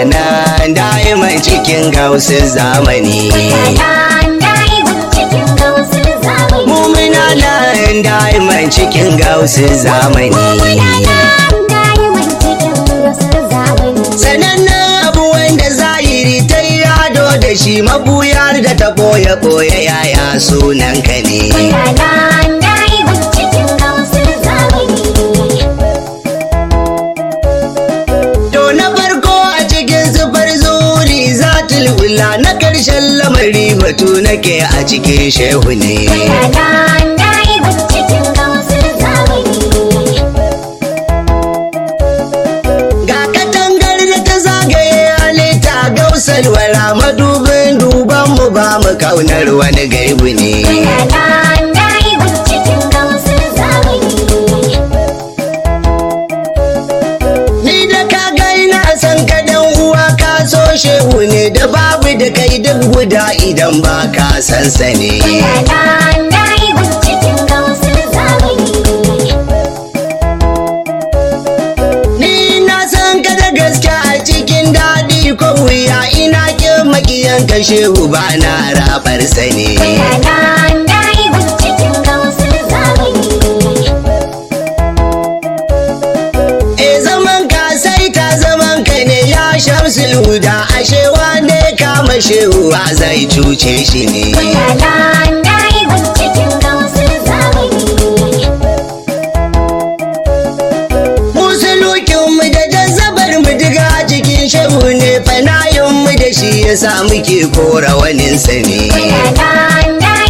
nan da'iman cikin gausin zamani mu muna nan da'iman cikin gausin zamani sanannen abu wanda zahiri ta yi ado da shi mabuyar da ta boye boye yaya sunan ka ne to na farko a cikin zubar zuri zatul ula na karshen lamari batu nake a cikin shehu ne ga katangar da ta zagaye halitta gausar wara madubin duban mu ba mu kaunar wani gaibu ne ni da ka gaina san ka dan uwa ka so shehu ne da babu da kai duk guda idan ba ka san sa ne ni na san ka da gaske a cikin daɗi ko wuya ina kin makiyan ka shehu ba na rabar sa ne e zaman ka sai ta zaman ka ne ya shamsul huda ashe wane kama shehu a zai cuce shi ne musulukin mu da jazzabar mu diga cikin shehu ne fanayin mu da shi yasa muke kora waninsa ne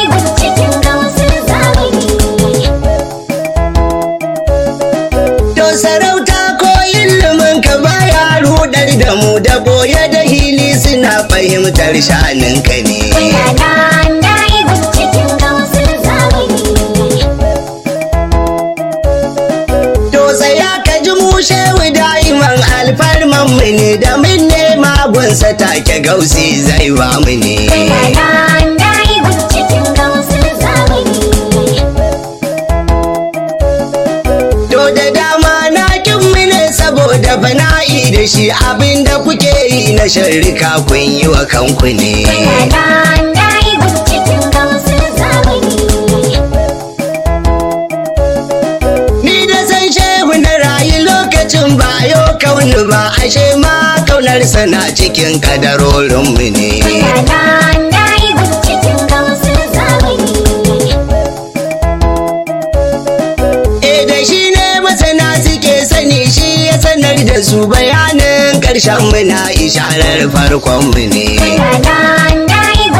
To sarauta ko ilimin ka baya rudar da mu da boye da hili suna fahimtar shanin ka ne. To tsaya ka ji mu shehu da'iman alfarman mu ne da min nema gunsa take gausi zai ba mu ne. To da dama na kin mu ne saboda bana'i da shi abinda kuke yi na sharrika kun yi wa kanku ne. Ni da san shehu na rayu lokacin ba yau kauni ba ashe ma kaunarsa na cikin kadarorinmu ne. E da shi ne masana suke sani shi ya sanar da su bayanin ƙarshen mu na isharar farkon mu ne.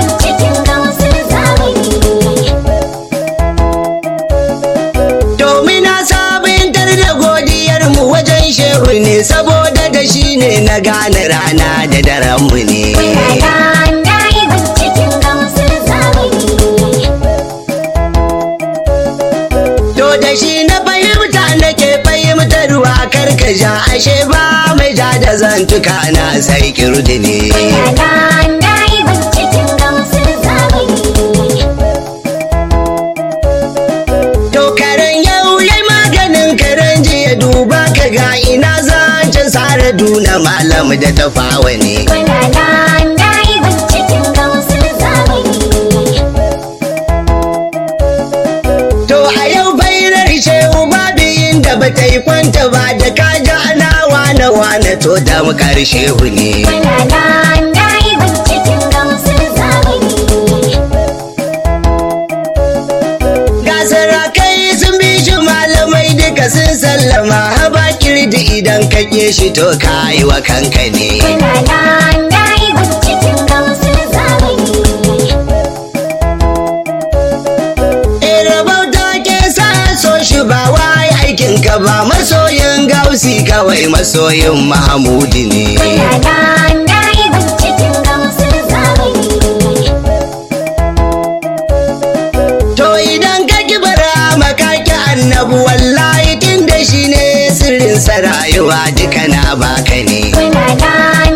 Domin na sabintar da godiyar mu wajen shehu ne saboda da shi ne na gane rana da daren mu ne. To da shi na fahimta nake fahimtarwa karkasha ashe ba mai ja da zantuka na sai kirdi ne. To karen yau yai maganin karen jiya duba ka ga ina zancen sare duna malam da tafawa ne. To a yau bairar shehu babu inda ba ta yi kwanta ba da ka ji ana wane wane to da mu shehu ne. Ga sarakai sun bi shi malamai duka sun sallama haba kirdi idan ka ƙi shi to ka yi wa kanka ne. E rabauta ke sa so shi ba wai aikin ka ba masoyin gausi kawai masoyin Mahamudi ne. To idan ka kibara makaki annabu wallahi tun da shi ne sirrin sa rayuwa duka na baka ne.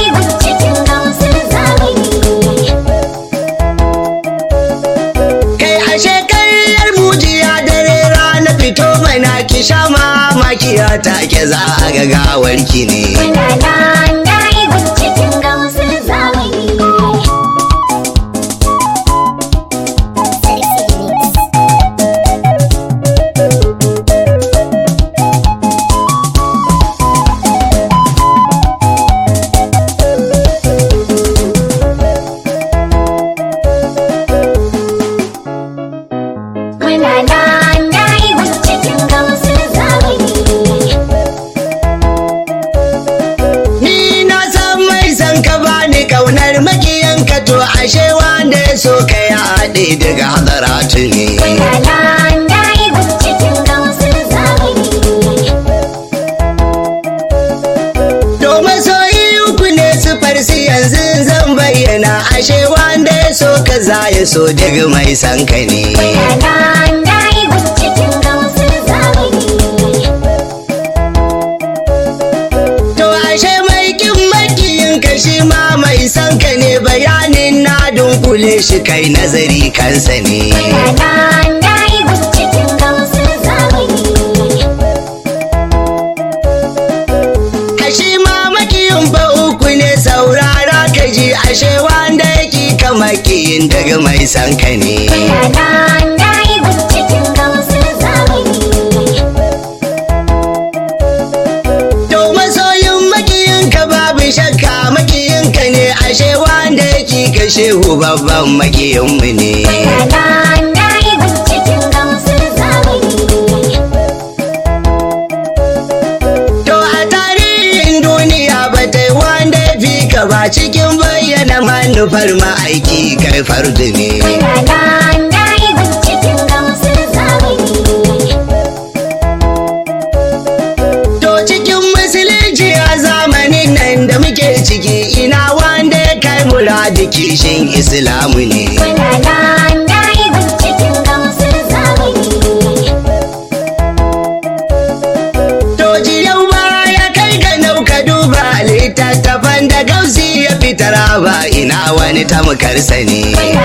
Kai a shekarar mujiya dare rana fito mana ki sha mamakiya take za a ga gawarki ne. hadaratu ne domin soyi uku ne su farsi yanzu zan bayyana ashe wanda ya so ka za ya so daga mai sanka ne to ashe mai kin makiyin ka shi ma mai sanka ne bayanin na dunkule shi kai nazari kansa ne Ashe ma makiyin fa uku ne saurara ka ji ashe wanda yake ka makiyin daga mai sanka ne. To masoyin makiyin ka babu shakka makiyin ka ne ashe wanda yake ka shehu babban makiyin mu ne. To a tarihin duniya ba ta yi wanda ya fi ka ba cikin bayyana manufar ma'aiki kai fardu ne. To cikin musulunci a zamanin nan da muke ciki ina wanda ya kai muradi kishin islamu ne. To yau ba ya kai ga nauka duba littattafan da gausi ya fitar ba ina wani tamkarsa ne.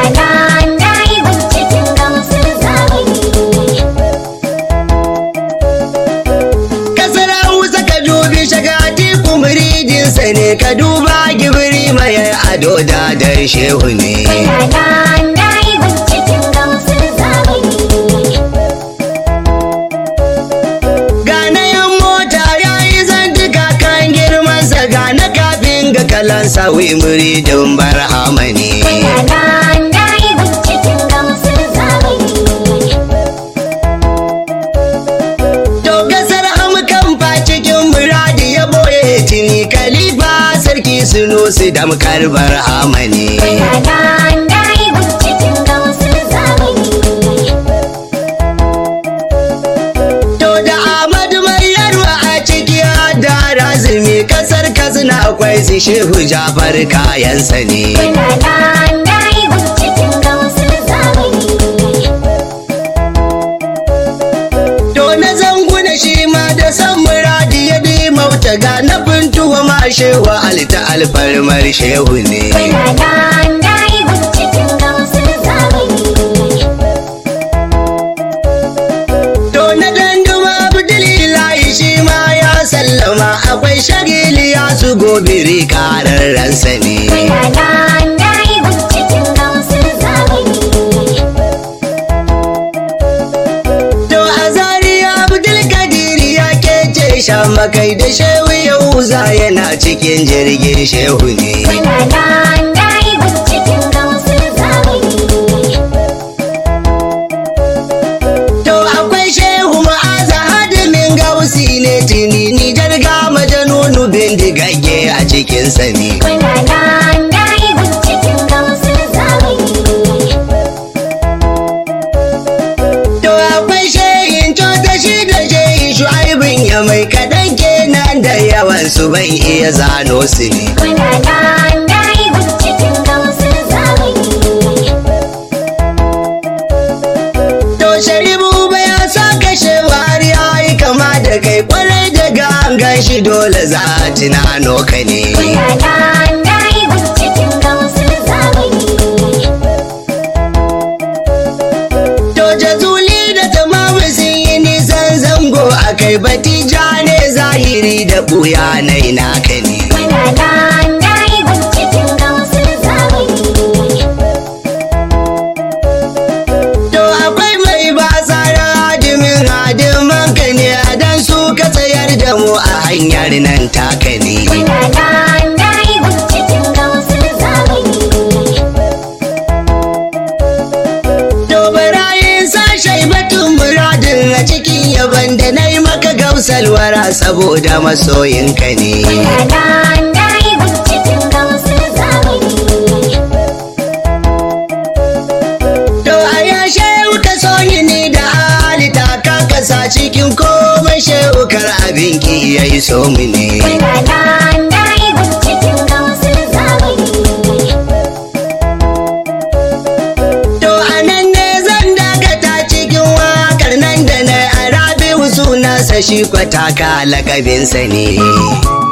Kasar Hausa ka dubi shagati kumridinsa ne ka duba gibiri mai ado da dar shehu ne. Gana yan mota ya yi zantuka kan girmansa gana kafin ga kalansa wi muridin barhama ne. To gasar amkan fa cikin muradi ya boye tuni kalifa sarki sunusi damkar barhama ne. To da Ahmadu Maryarwa a ciki da razumi kasar Katsina akwai su shehu Jafar kayansa ne. To na zanguna shi ma da san muradi ya bi mauta ga na fintuwa ma shewa alta alfarmar shehu ne. To na danduma Abdulilahi shi ma ya sallama akwai shagili ya su gobiri kararransa ne. To a zariya Abdulkadir ya kece shamakai da shehu Yahuza yana cikin jirgin shehu ne. To akwai shehu ma'aza hadimin gausi ne tuni ni jarga majanunu bindigagge a cikinsa ne. To akwai shehin cota shi da shehin shu'aibin ya mai kaɗan kenan da yawan su ban iya zano su ne. To sharibu ba ya sa kashe har ya yi kama da kai kwarai da gangan shi dole za a tunano ka ne. To jazuli da tamamu sun yi nisan zango a kai batija ne zahiri da ɓuya na ina ka ne. To akwai mai ba tsara hadimin hadiman ka ne a dan su ka tsayar da mu a hanyar nan taka ne. To barayin sashe batun muradin a cikin yaban da na yi maka gausalwara saboda masoyinka ne. To a ya sa cikin komai shehukar abin ki ya yi so mu ne To anan ne zan dakata cikin wakar nan da na arabi sunansa shi kwataka lakabinsa ne.